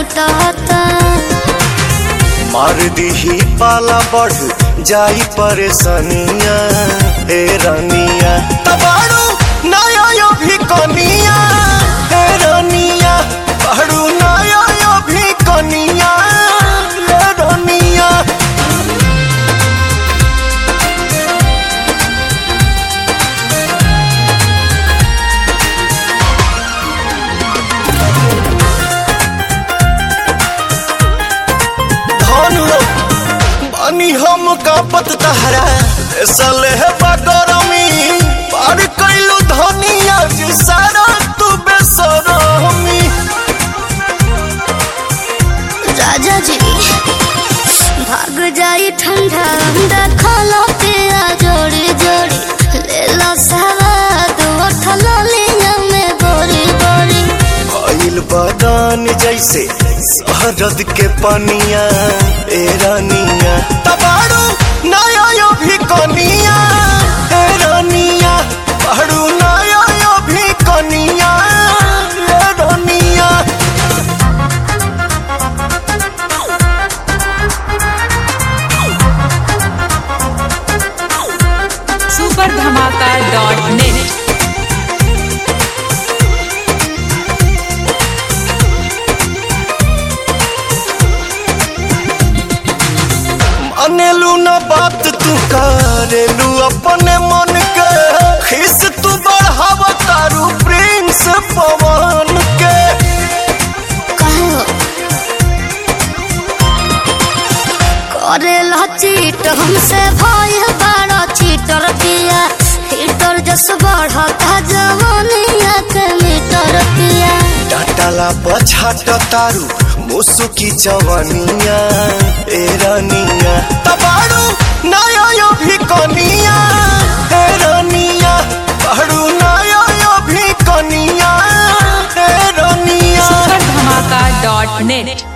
मोटाता मार दीही पाला बढ़ जाई परेशानिया हे रानिया तबाड़ू नया यो भी कनिया हे रानिया पढ़ू नया यो भी कनिया हे रानिया धनु बानी हम कापत तहरा सले है बगरमी पार कैलू धनिया जी सारा तू बेसरमी राजा जी भाग जाई ठंडा अंडा खालो पिया जोड़ी जोड़ी ले लो सवाद उठल लिया में बोरी बोरी भइल बदान जैसे शहरद के पनिया ए रानिया तबाड़ू नया यो भी कनिया ए रानिया पढ़ू नया यो भी कनिया ए रानिया सुपर धमाका डॉट नेट अनेलू न बात तू करेलू अपने मन के खिस तू बढ़ाव तारू प्रिंस पवन के कहो करे ला चीट हमसे भाई बड़ा चीटर पिया हीटर जस बढ़ता जवानिया के मीटर पिया डाटाला पछाट तारू मुसुकी जवानिया ए रानिया तबाड़ू नया यो भी कनिया ए रानिया पढ़ू नया यो भी कनिया ए रानिया सुपर धमाका डॉट नेट